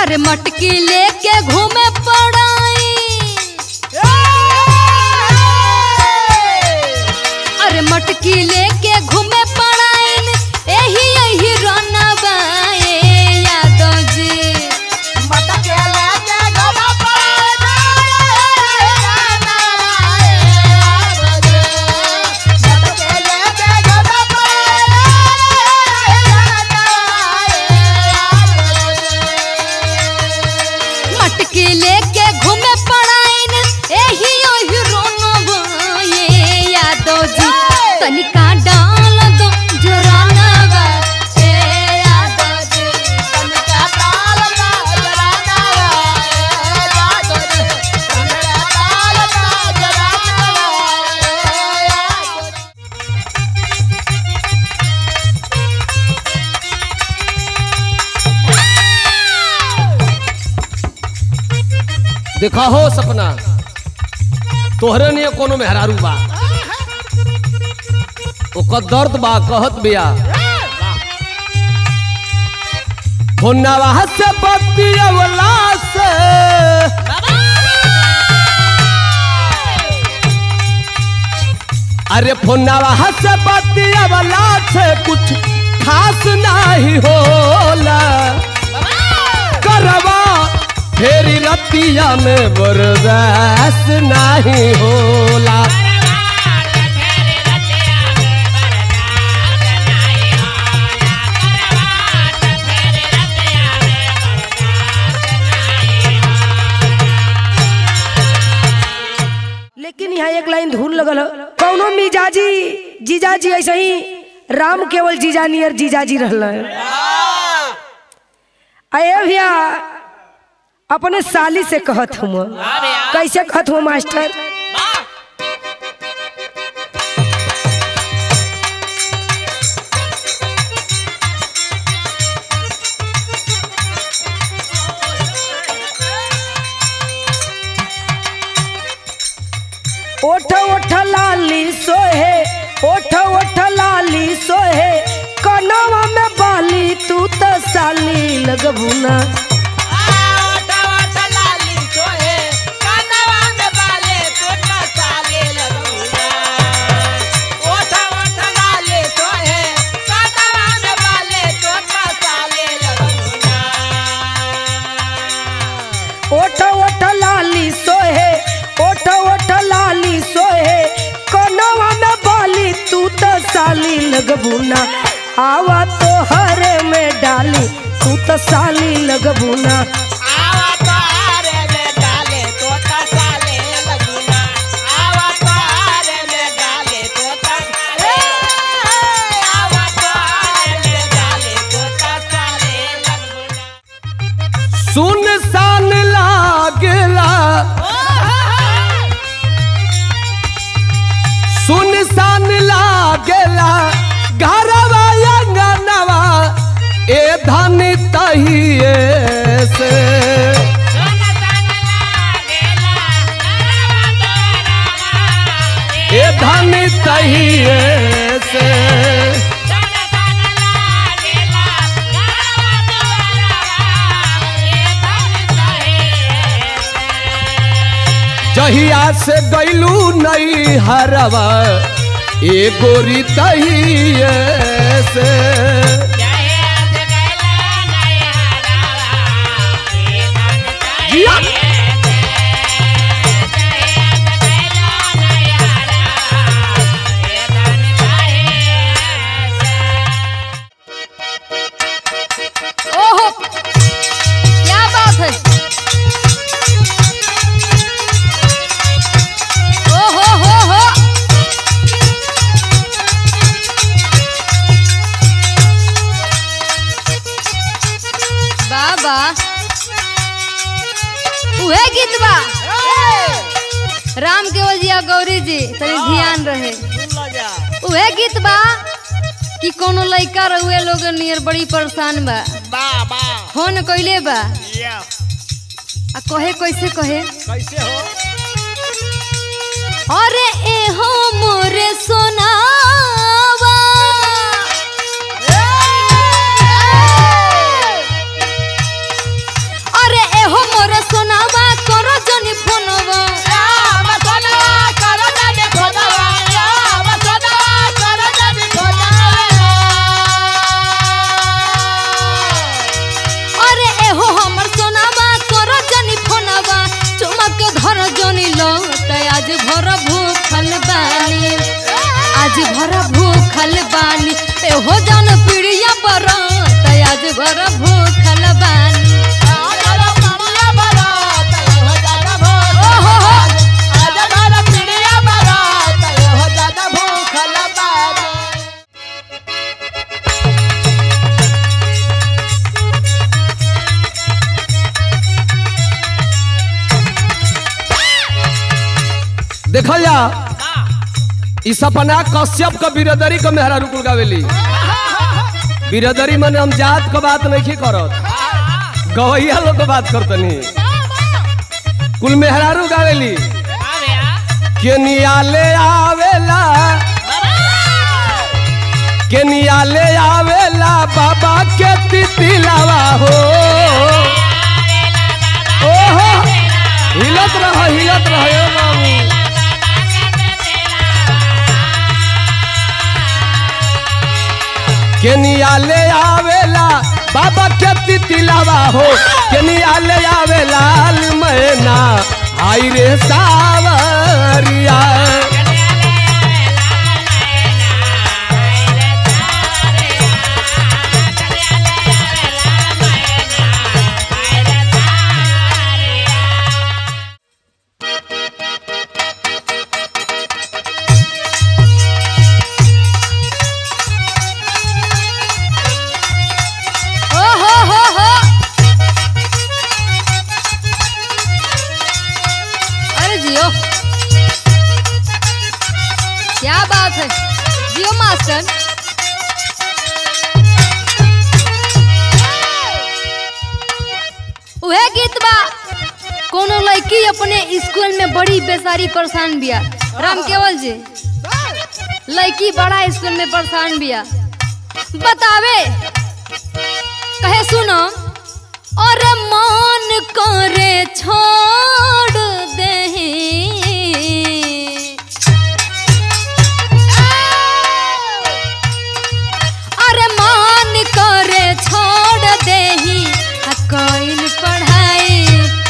अरे मटकी लेके घूमे पड़ाई अरे मटकी लेके घूमे पड़ाइन एही एही रनवा ए यादव जी मटकी लेके घूमे पड़ाइन एही एही रनवा ए यादव जी तनिका डाल दो जोरानवा ए यादव जी देखा हो सपना तोहरे लिए कोनो मेहरारू बा ओकर दर्द बा कहत बिया फोनवा से बतियवला से अरे फोनवा से बतियवला से कुछ खास नहीं होला करवा फेरी रतिया में बर्दाश्त नहीं होला लेकिन यहाँ एक लाइन धूल लगल हो कौनो मिजाजी जीजाजी ऐसे ही राम केवल जीजा नियर जीजाजी रहल अये भैया अपने साली से कहत हूँ कैसे कहत हूँ मास्टर ओठ ओठ लाली सोहे ओठ ओठ लाली सोहे कनवा में बाली तू तो साली लगबुना ओठ ओठ लाली सोहे ओठ ओठ लाली सोहे कनवा में बाली तू तो साली लगबुना आवा तो हरे में डाली तू तो साली लगबुना सुन सान लागला सुन सान लागला घरवा अंगनवा ए धन तहिए से ए धन तहिए से जहिया से गैलू नई हरवा ए गोरी तहिए से जिया। ओहो क्या बात है ओहो हो हो बाबा उहे गीत बा राम केवल जी आ गौरी जी तनी ध्यान रहे उहे गीत बा कि कोनो लइका रहुए लोग नियर बड़ी परेशान बा फोन कइले बा आ कहे कैसे कहे कैसे हो अरे ए हो मोरे सोनावा हो जान पीड़िया पर आज भर भूखल बानी ओहो हो देखल जा ई सपना कश्यप का बिरदरी का मेहरा रुकुल गावेली बिरदरी मन हम जात का बात नहीं करत गवैया लोग का बात करतनी कुल मेहरारू गावेली के नियाले आवेला के नियाले आवेला बाबा के तितिलावा हो ओहो हिलत रह हिलत रह ए बाबू केनिया ले आवेला बाबा के तितिलावा हो केनिया ले आवे लाल मैना आई रे सावरिया ओ हो हो हो अरे जियो क्या बात है जियो मास्टर उहे गीत बा कोनो लड़की अपने स्कूल में बड़ी बेसारी परेशान बिया राम केवल जी लड़की बड़ा स्कूल में परेशान बिया बतावे कहे सुनो और मान करे छोड़ दे अरे मान करे छोड़ दे कोई पढ़ाई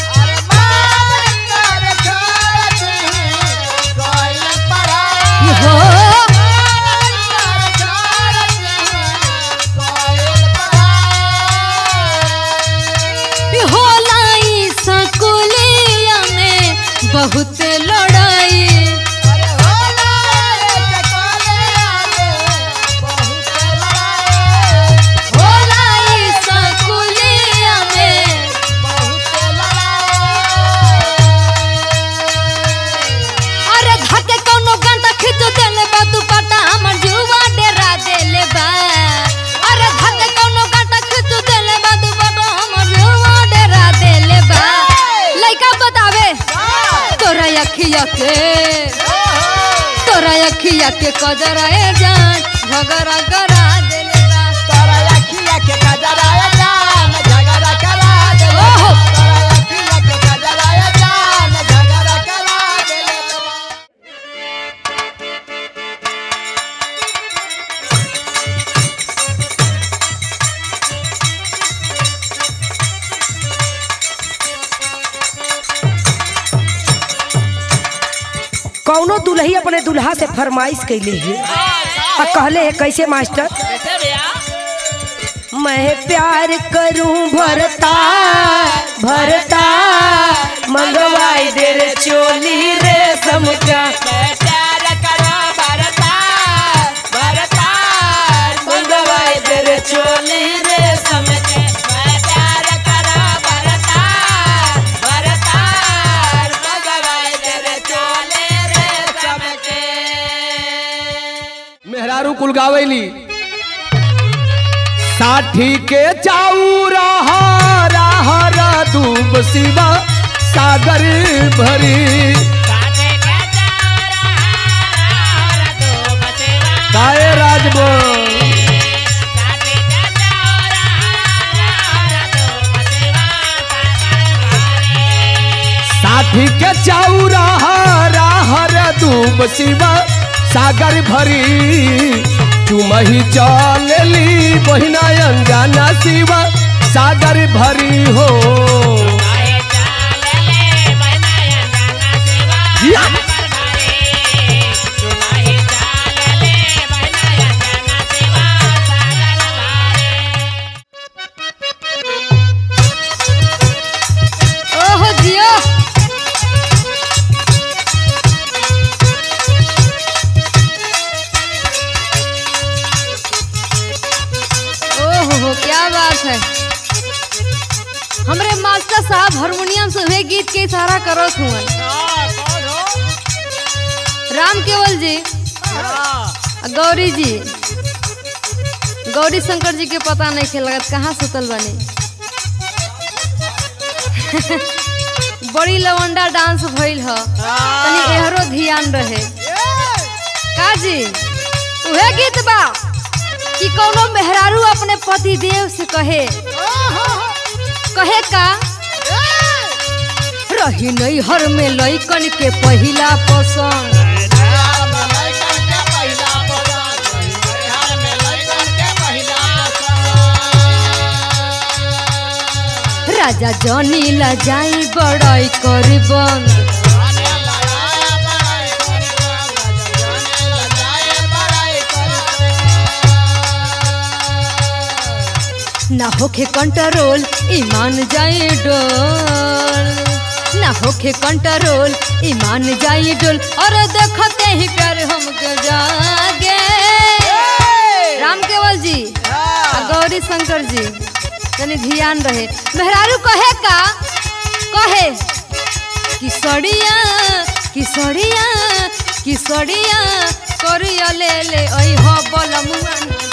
हो होला ई सकुलिया में बहुत लड़ाई होला ई सकुलिया में अरे धके कोनो गंटा खींच देले बा दुपट्टा हमर जुवा डेरा देले बा अरे धके कोनो गंटा खींच देले बा दुपट्टा हमर जुवा डेरा देले बा लइका बतावे तोरा अखिया के तोरा अखिया के कजरा ए जान झगड़ा करा देले बा ओहो कौनो दुल्ही अपने दुल्हा से फरमाइश कैले है आ कहले है कैसे मास्टर मैं प्यार करूं भरता भरता मंगवाई दे रे चोली रे समझा मंगवाई दे रे चोली रे समझा मेहरारू कुल गावेली साठी के चाऊ रहा हर दूब शिवा सागर भरी काए राजबो साठी के चाऊ रहा हर दूब शिवा सागर भरी चुमही चलली बहिना अंजाना शिवा सागर भरी हो या! हो क्या बात है हमरे मास्टर साहब हारमोनियम से वे गीत के इशारा करत हुआ राम केवल जी आ गौरी जी गौरी शंकर जी के पता नहीं खे लगत कहाँ सुतल बने बड़ी लवंडा डांस भइल ह तनी एहरो ध्यान रहे का जी उहे गीत बा कि कोनो मेहरारू अपने पति देव से कहे कहे का रही नहीं हर में लइकन के पहिला पसंद राजा जनी ला जाई बड़ाई कर बंद ना होखे कंट्रोल ईमान जाए डोल ना होखे कंट्रोल ईमान जाए डोल और देखते ही प्यार हमके जागे राम केवल जी आ गौरी शंकर जी तनी ध्यान रहे मेहरारू कहे का कहे किसड़िया किसड़िया किसड़िया करिया ले ले ओइ हो बलमुआ